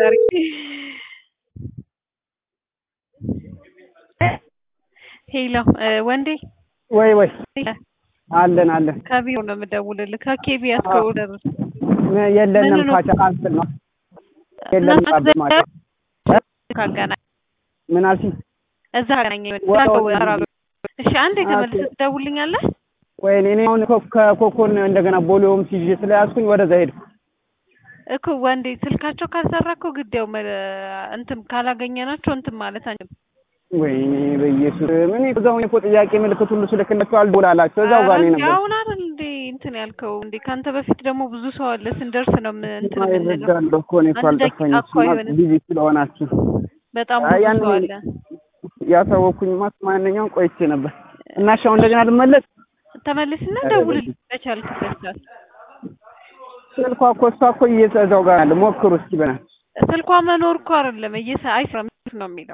ሄሎ ወንዴ ወይ ወይ አለን አለን ከቢሮ ነው የምደውልልህ። ከኬቢያስ ከኦርደር የለንም ምን ነው? ፓቻ ካንስል ነው የለንም እና ጣብ ማታ ካገናኝ ምን አልሽኝ? እዛ አገናኝ ወጣሁ። እሺ አንዴ ተመልሰህ ትደውልልኛለህ? ወይኔ እኔ አሁን ኮ- ከኮኮን እንደገና ቦሌውም ሲዤ ስለያዝኩኝ ወደዛ ሄድኩ። እኮ ወንዴ ስልካቸው ካልሰራ እኮ ግዴው እንትን ካላገኘናቸው እንትን ማለት አንችልም። ወይኔ በኢየሱስ ምን እዛው እኮ ጥያቄ ምልክት ሁሉ ስልክላቸው አልቦላላቸው እዛው ጋር ነው ኧረ እንዴ ነበር። አሁን አይደል እንዴ እንትን ያልከው እንዴ ካንተ በፊት ደግሞ ብዙ ሰው አለ ስንደርስ ነው ምን እንትን የምንለው። ይረዳለሁ እኮ እኔ እኮ አንድ ደቂቃ አልጠፋኝም። እኮ አይሆንም። ቢዚ ስለሆናችሁ በጣም አይ ብዙ ያን ሰው አለ። ያሳወኩኝ ማስ ማንኛውም ቆይቼ ነበር እና እሺ አሁን እንደገና ልመለስ ተመልስና ኧረ ደውልልኝ በቻልክበት ሰዓት። ስልኳ እኮ እሷ እኮ እየተዛው ጋር አለ ሞክሩ እስኪ በናት ስልኳ መኖር እኮ አይደለም እየሰ አይሰራም ነው የሚለው።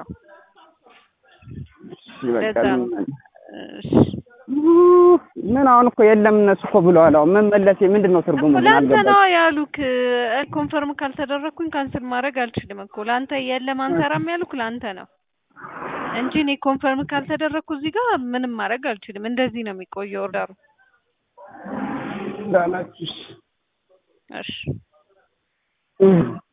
እሺ በቃ ለዛ ነው። እሺ ኡፍ፣ ምን አሁን እኮ የለም እነሱ እኮ ብለዋል። አሁን መመለሴ ምንድን ነው ትርጉሙ? እኮ ምን ለአንተ አልገባኝም። ነዋ ያሉክ። ኮንፈርም ካልተደረግኩኝ ካንስል ማድረግ አልችልም እኮ ለአንተ የለም አንሰራም ያሉክ ለአንተ ነው እንጂ እኔ ኮንፈርም ካልተደረግኩ እዚህ ጋር ምንም ማድረግ አልችልም። እንደዚህ ነው የሚቆየው ኦርደሩ። እንዳላችሁ እሺ። እሺ እም።